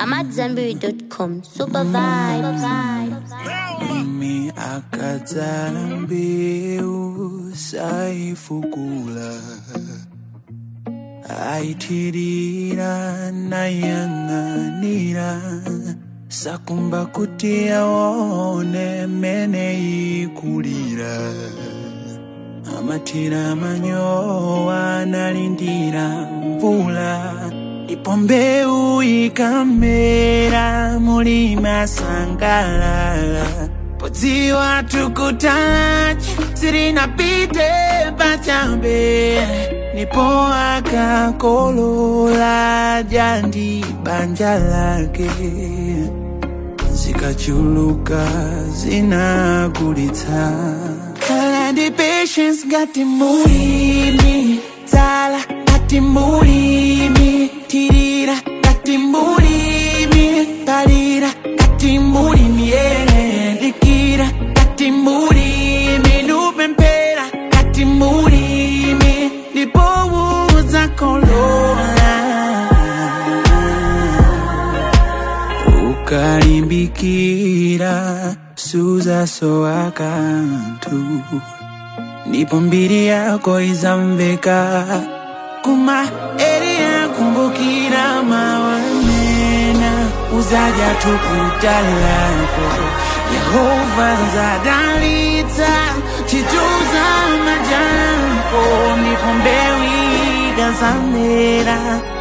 AmadZanbury.com. Super vibes. mimi akadzala mbewu saifukula aitirira nayang'anira sakumba kuti aone mene ikulira amatira manyowa analindira mvula ndipo mbewu ikamera mulima sangalala podziwa tukutachi sirinapite pachabe ndipo akakolola jandi banja lake zikachuluka zinagulitsa kala ndi patience ngati mulimi tsala ngati mulimi tirira ngati mulimi palira ngati mulimi yendikira ngati mulimi lupempera ngati mulimi ndipo uzakolola ukalimbikira suzasowa kanthu ndipo mbiri yako izamveka kuma eri yakumbukira mawanena uzaja tukuta lako yehova zadalitsa chituza majako ndipo mbewu ikazamera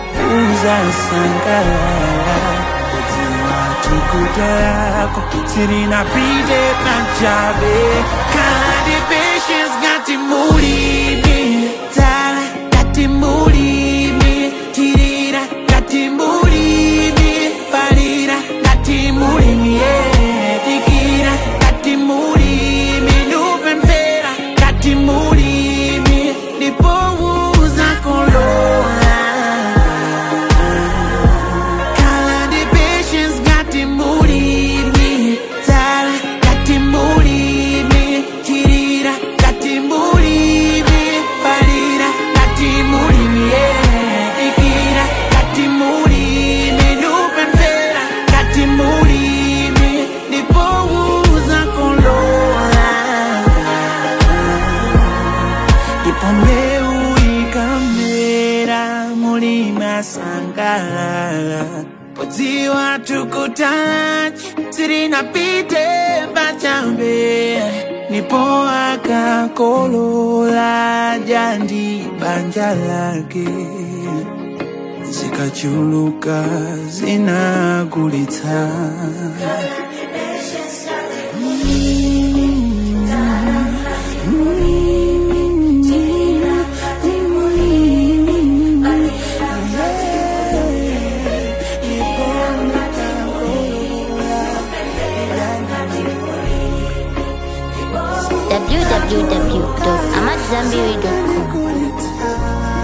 uzasangalala kudziwa tukuta lako sirinapite pachabe kandi patience ngati mulimi tsala ngati mulimi tirira ngati mulimi palira ngati mulimi yedikira ngati mulimi lupempera ngati mulimi ndipo uzakolola kala ndi patience ngati mulimi tsala ngati mulimi tirira ngati mulimi palira ngati mulimi yedikira ngati mulimi lupempera ngati mulimi ndipo uzakolola ndipo mbewu ikamera mulima sangalala podziwa tukutachi sirinapite pachabe nipo akakolola jandi banja lake zikachuluka zinagulitsa www.amadzanbury.com. Good time.